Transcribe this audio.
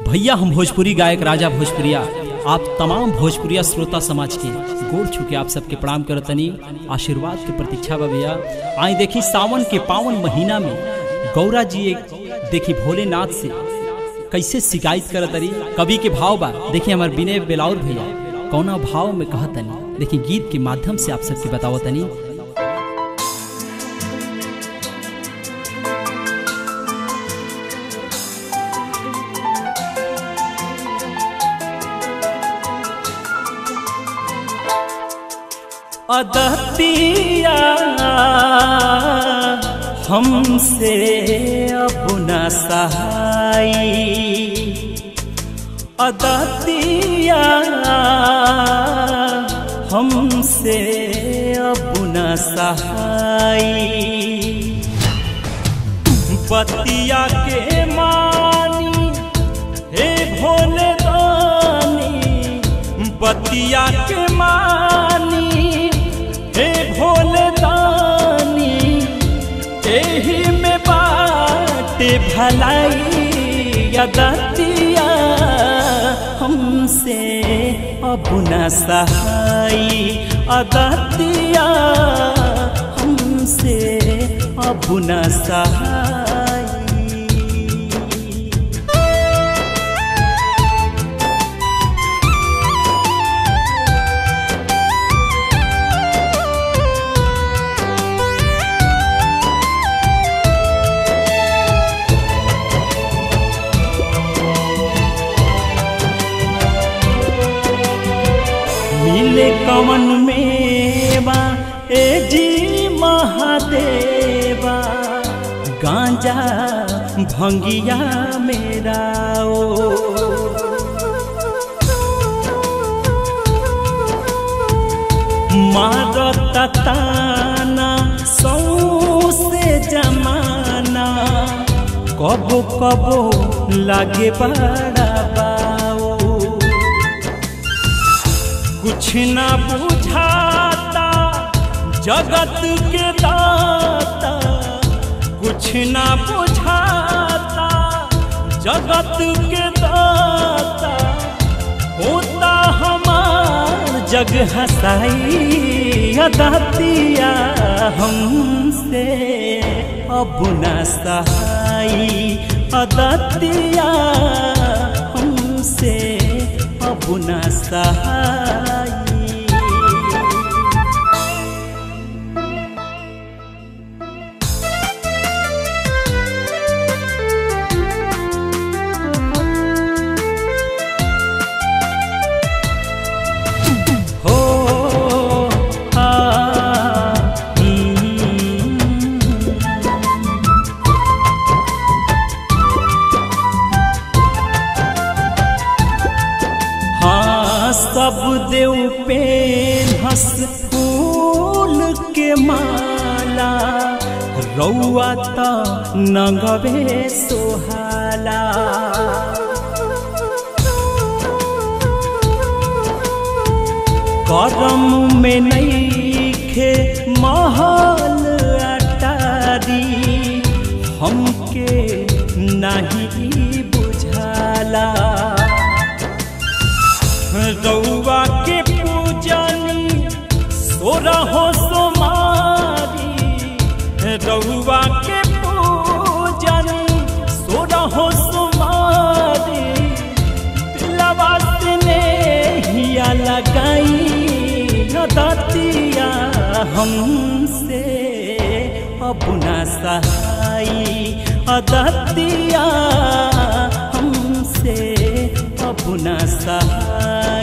भैया हम भोजपुरी गायक राजा भोजपुरिया आप तमाम भोजपुरिया श्रोता समाज के गोड़ छुके आप सबके प्रणाम करतनी आशीर्वाद के प्रतीक्षा बा भैया आई देखी सावन के पावन महीना में गौरा जी एक देखी भोलेनाथ से कैसे शिकायत करतनी कवि के भाव बा देखी हमार विनय बेलाउर भैया कौना भाव में कहतनी देखी गीत के माध्यम से आप सबके बतावतनी अदतिया हमसे अब न सहाई अदतिया हमसे अब न सहाई बतिया के मानी हे भोले दानी बतिया के मानी हे भोले दानी एही में बाटे भलाई यदतिया हमसे अब न सहाई अदतिया हमसे अब न सहाई मिले कवन मेवा ए जी महादेवा गांजा भंगिया मेरा ओ मारत ताना सौसे जमाना कबो कबो लागे बड़ा बाओ कुछ न बुझाता जगत के दाता कुछ न बुझाता जगत के दाता होता हमार जग हसाई अदातिया हमसे अब न सहाई अदातिया हमसे अब न सहाई हो आ हाँ सब देव पे हंस फूल के माला रौआ त नगवे सोहाला करम में नईखे महल अटारी हमके नहीं बुझाला रउआ के पूजनी सोरहो सोमारी रउआ के पूजनी सोरहो सोमारी दिलवा से हिया लगाई दतिया हमसे अब न सहाई अदतिया हमसे अब न सहाई